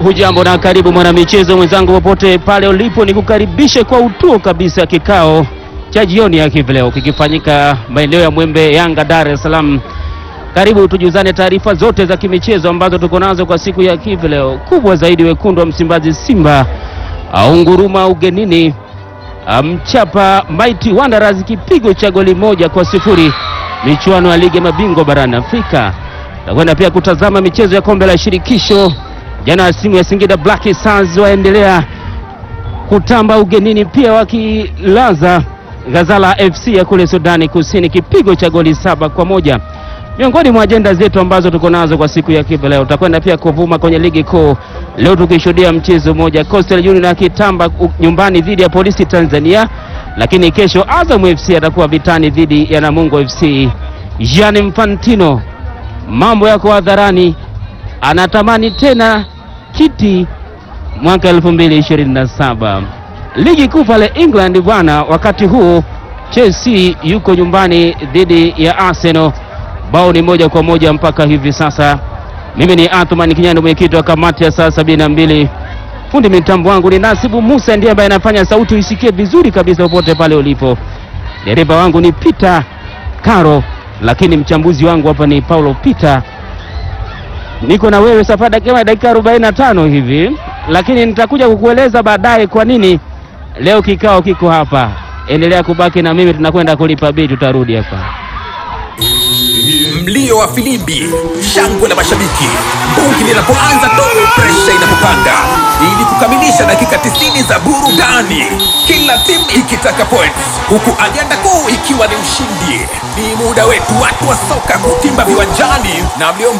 Hujambo na karibu mwanamichezo mwenzangu, popote pale ulipo, ni kukaribishe kwa utuo kabisa kikao cha jioni ya hivi leo kikifanyika maeneo ya Mwembe Yanga, Dar es Salaam. Karibu tujuzane taarifa zote za kimichezo ambazo tuko nazo kwa siku ya hivi leo. Kubwa zaidi, wekundu wa Msimbazi Simba aunguruma ugenini, mchapa Mighty Wanderers kipigo cha goli moja kwa sifuri michuano ya ligi ya mabingwa barani Afrika. Takwenda pia kutazama michezo ya kombe la shirikisho. Jana simu ya Singida Black Stars waendelea kutamba ugenini, pia wakilaza Ghazala FC ya kule Sudani Kusini kipigo cha goli saba kwa moja. Miongoni mwa ajenda zetu ambazo tuko nazo kwa siku ya hivi leo, tutakwenda pia kuvuma kwenye ligi kuu leo, tukishuhudia mchezo mmoja Coastal Union akitamba nyumbani dhidi ya Polisi Tanzania, lakini kesho Azam FC atakuwa vitani dhidi ya Namungo FC. Gianni Infantino mambo yako hadharani, anatamani tena kiti mwaka 2027 ligi kuu pale England bwana. Wakati huu Chelsea yuko nyumbani dhidi ya Arsenal, bao ni moja kwa moja mpaka hivi sasa. Mimi ni Athman Kinyando, mwenyekiti wa kamati ya saa sabini na mbili. Fundi mitambo wangu ni Nasibu Musa, ndiye ambaye anafanya sauti isikie vizuri kabisa popote pale ulipo. Dereva wangu ni Peter Caro, lakini mchambuzi wangu hapa ni Paulo Peter. Niko na wewe safari kama dakika 45 hivi, lakini nitakuja kukueleza baadaye kwa nini leo kikao kiko hapa. Endelea kubaki na mimi, tunakwenda kulipa bili, tutarudi hapa. Mlio wa filimbi, shangwe la mashabiki, bungi linapoanza tu, presha inapopanda, ili kukamilisha dakika 90 za burudani, kila timu ikitaka points, huku ajenda kuu ikiwa ni ushindi. Ni muda wetu watu wa soka kutimba viwanjani na mlio